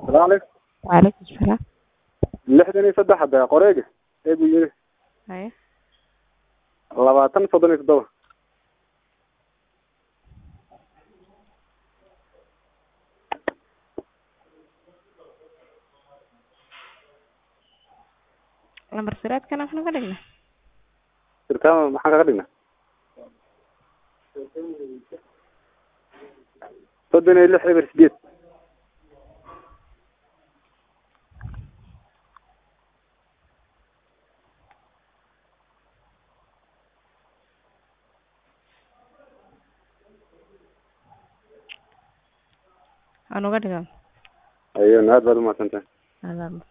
salaamu calaykum Waalaikum salaam. lixdan iyo saddex hadda qoreega ee buu yiri Haye. labaatan soddon iyo toddoba Lambar siraadkana waxaan ka dhignaa. sirkaama maxaan kaga dhignaa soddon iyo lix eber sideed Aan uga dhigaa. ayo aad baad umahadsantahay Adaa